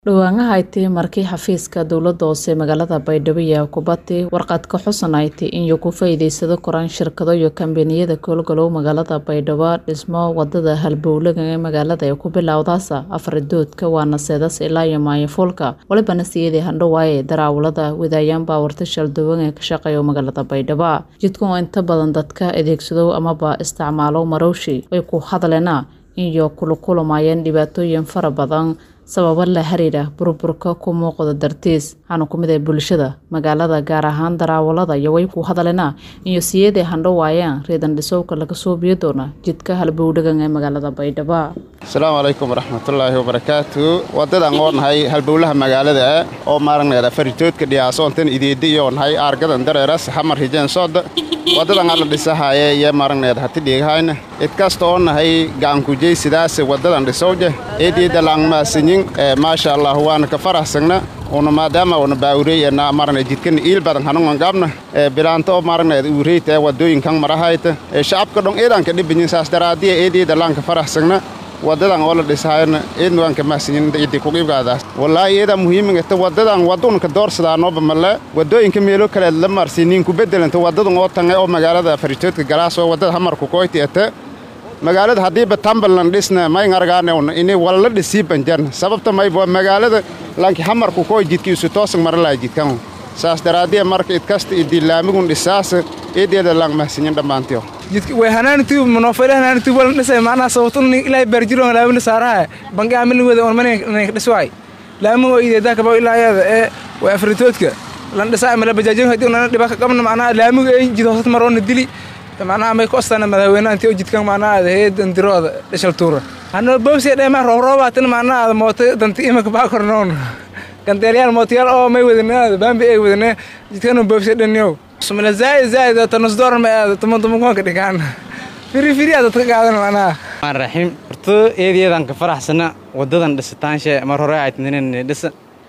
Dhawaanaha ay tahay markii xafiiska dowladda hoose magaalada Baydhabo iyo Kubati warqad ka xusan ay tahay in ku faa'iideysado koraan shirkado iyo kambaniyada howlgalow magaalada Baydhabo dhismo wadada halbowlaha ee magaalada ee ku bilowdaasa afar doodka waana seedas ilaa iyo maayafuulka walibana siyadii handhawaaye daraawalada wadayaan baawarta shalduwan ee ka shaqeeya magaalada Baydhabo jidkan oo inta badan dadka adeegsado amaba isticmaalo marowshi way ku hadleena iyo kula kulamayeen dhibaatooyin fara badan sababo la xiriira burburka ku muuqda dartiis waxaana ku mid ah bulshada magaalada gaar ahaan daraawalada iyo way ku hadleena iyo siyadii handhawaayeen reedan dhisowka laga soo biyo doona jidka halbowdhagan ee magaalada Baydhabo asalaamu calaykum waraxmatullaahi wabarakaatu wadadan oo nahay halbowlaha magaalada oo maaragneeda faritoodka dhiyaasoontan ideedi iyo nahay aargadan dareeras xamar hijeen sooda wadadan alla dhisahaye iyo maaragneeda hati dhiigahayna idkasta oo nahay gacankujey sidaas wadadan dhisowje eediida laangmaasinyin maasha allah waana ka faraxsagna una maadaama una baawureyna maragna jidkan iil badan hanungan gaabna bilaanta oo maragneeda uureyta wadooyinkan marahayta shacabka dhon eedanka dhibanyin saas daraadiya eediida laanka faraxsagna wadadan oo la dhisahayna eedna waan ka mahsanyin idi kuqiibgaadaas wallaahi eedaa muhiimingata wadadan wadunka doorsadaanooba male wadooyinka meelo kale la marsinin ku bedelanta wadadan oo tange oo magaalada faritoodka galaas oo wadada hamarku koyti ete magaalada haddiiba tambalan dhisna mayn argaanewna ini walla dhisii banjarna sababta mayba magaalada lanki hamarku koy jidki isu toosan maralaa jidkan saas daraadiya marka idkasta idi laamigun dhisaas eedeeda lang mahsanyin dhammaantiyo way hanaantu manofayla hanaantu wala dhisay macnaha sababtun ilaahay barjiro laamina saaraha bangi amil wada on manay dhiswaay laamu oo ideeda kaba ilaayada ee way afritoodka lan dhisaa mala bajaajin hadii una dhiba ka qabna macnaha laamu ay jid hoosad maroona dili macnaha may ku astana madaxweynaha intii jidkan macnaha heedan dirooda dhishal tuura hano bowsi dheema rooroobaatan macnaha mooto danti imaka baa kornoon gandeelyaal mootiyaal oo may wadana baambi ay wadana jidkan bowsi dhanyow sumala zaid zaid tanus dooran ma aado tuman tuman kuwanka dhigaan firi firi aad dadka qaadan macnaha maan raxiim horto eedayadan ka faraxsana wadadan dhisitaanshe mar hore ay tininin dhisa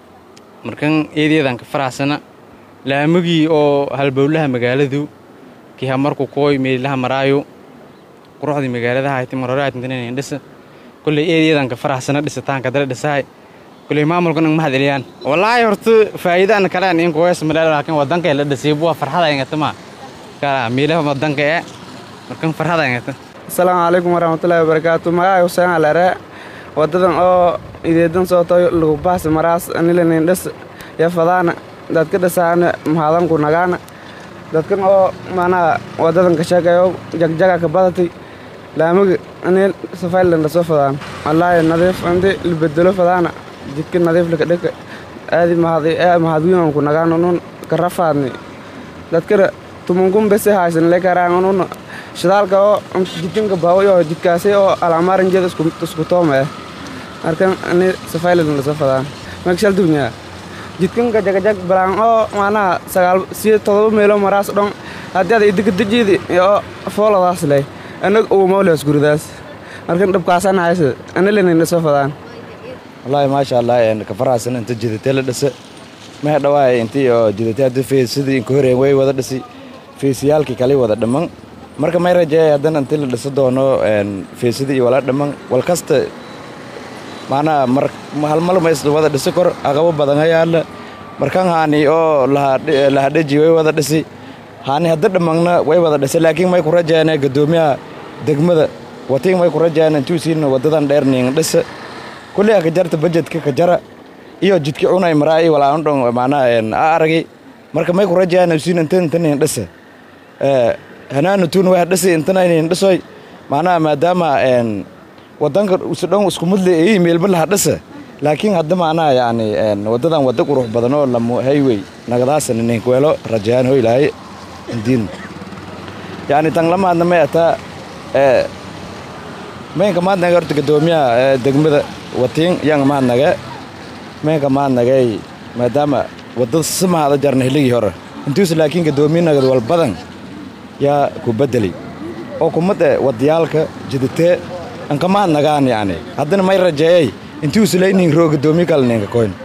markan eedayadan ka faraxsana laamugii oo halbowlaha magaaladu kiha marku kooy meelaha maraayo quruxdii magaaladaha ay mar hore ay tininin dhisa kulley eedayadan ka faraxsana dhisitaanka dala dhisahay kulley maamulkan ang mahad eliyaan wallaahi horto faa'iidaan kaleen in kuwees maleel laakiin wadanka la dhisay buwa farxada ingata ma kala meelaha wadanka ee markan farxada ingata asalaamu calaykum waraxmatullaahi wabarakaatu magacay xuseen alere wadadan oo ideedan sootoy lagu baas maraas anilanin dhis ya fadaana dadka dhisaana mahadanku nagaana dadkan oo macnaha wadadan ka sheegayo jagjaga ka badatay laamiga anil safaylan lasoo fadaan wallaahi nadiif indi libedelo fadaana jidka nadiiflaka dhika aadi mahadwiinanku nagaan unun karafaadni dadkana tumunkun bese haysan lekaraan unun shidaalka oo jidkanka baawayo jidkaasi oo alamarinjeeda isku tooma eh markan ani safaylan lasoo fadaan makshal dunya jidkanka jagajag balaan oo macnaha sagaal siyo todoba meelo maraas dhon haddii ada idikadajiidi oo fooladaas leh anag uumawleas guridaas markan dhabkaasan haysa anilanin lasoo fadaan wallaahi maasha allah ka faraxsan inta jidatee la dhisa mehe dhawaay intii oo jidatee hadda feesidii inka horeen way wada dhisi feesiyaalkii kale wada dhamman marka may rajeeyay haddana intii la dhisa doono feesidii iyo wala dhamman wal kasta macnaha mar halmal mays wada dhisi kor aqabo badan hayaala markan haani oo lahadheji way wada dhisi haani hadda dhammanna way wada dhisa laakiin may ku rajeeyaan gadoomiyaha degmada watiin may ku rajeeyaan intuusiina wadadan dheerniin dhisa kulley ka jarta bajedka ka jara iyo jidki cunay maraa iyo walaa dhon macnaha a aragay marka may ku rajayaan siin intan intan dhisa hanaana tuun waa dhisi intana inin dhisoy macnaha maadaama wadanka usudhon isku mudle iyo meelba laha dhisa laakiin hadda macnaha yacni wadadan wada qurux badan oo lamo highway nagadaasan inin kuweelo rajayaan hoy lahay indiin yacni tan lamaadna may ataa maynka maadnaga horta gadoomiyaha degmada watiin yang maadnage maynka maadnagay maadaama wadada simahaada jarna hiligii hore intuus laakiin gadoomiyanagad walbadan yaa ku beddelay oo kumade wadayaalka jiditee anka maadnagaan yacni haddana may rajeeyay intuus laynin roo gadoomiye kale ninka koyn